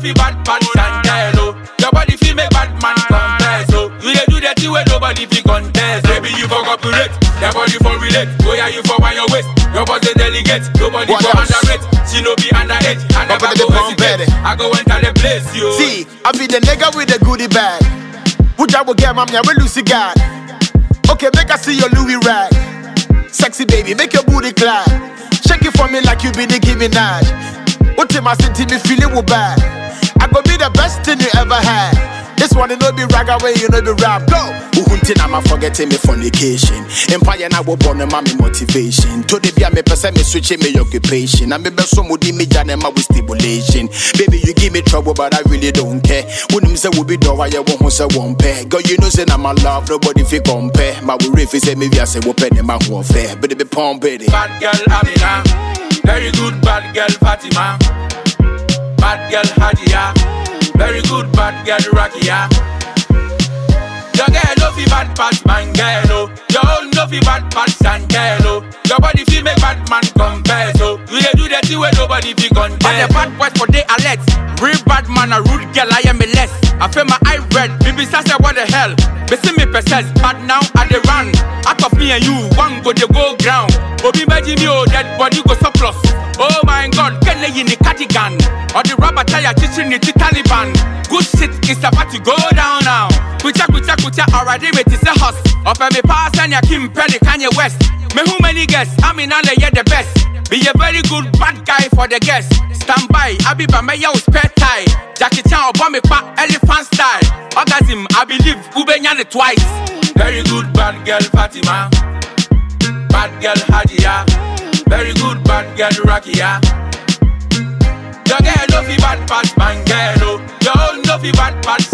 fi bad pan Chantel, oh. Your body feel make bad man confess, oh. You dey do the thing where nobody fi contest. Baby, you for cooperate, your body for relate. Oh yeah, you for wind your waist. Your boss dey delegate, nobody What for else? underrate. She no be underage, I never Up in the go pump, hesitate. baby. I go enter the place, yo. See, I be the nigga with the goodie bag. Would I will get my man with Lucy God? Okay, make I see your Louis rag. Sexy baby, make your booty clap. Shake it for me like you be Nicki Minaj. What in my city me feeling will bad. I go be the best thing you ever had. This one you know be rag away, you know be rap. Go. Uhuntin I'm forgetting me fornication. Empire na wo born ma me motivation. To the bia me person me switching me occupation. I me be so mudi me jana ma with stimulation. Baby you give me trouble but I really don't care. When say we be do why you won't say one pair. Girl you know say na my love nobody fi compare. My we refi say me we say we penny my who fair. But it be pump baby. Bad girl Amina, very good bad girl Fatima. Bad girl Hadia, very good bad girl Rakia. Your girl no fi bad pass man girl oh. Your own no fi bad pass and girl oh. Your body feel make bad man confess oh. You dey do the thing where nobody fi contest. But the bad boys for they alert. Real bad man, a rude girl, I am a less. I feel my eye red. Baby, say what the hell? They see me possess, but now I they run. Out of me and you, one go they go ground. Obi Meji me oh, dead body go surplus. Oh my god, can they in the cardigan? Or the rubber tire teaching it to Taliban. Good shit is about to go down now. Kucha kucha kucha already with is a house. Up and me pass and ya Kim Pelly Kanye West. Me who many guests? I mean all the the best. Be a very good bad guy for the guests. Stand by, I be by my yo spare tie. Jackie Chan or bomb pa elephant style. Orgasm, I believe Ubenyane twice. Very good bad girl Fatima. Bad girl Hadia. Very good bad girl Rakia. Your girl no fi bad pass man girl oh. Your own no fi bad pass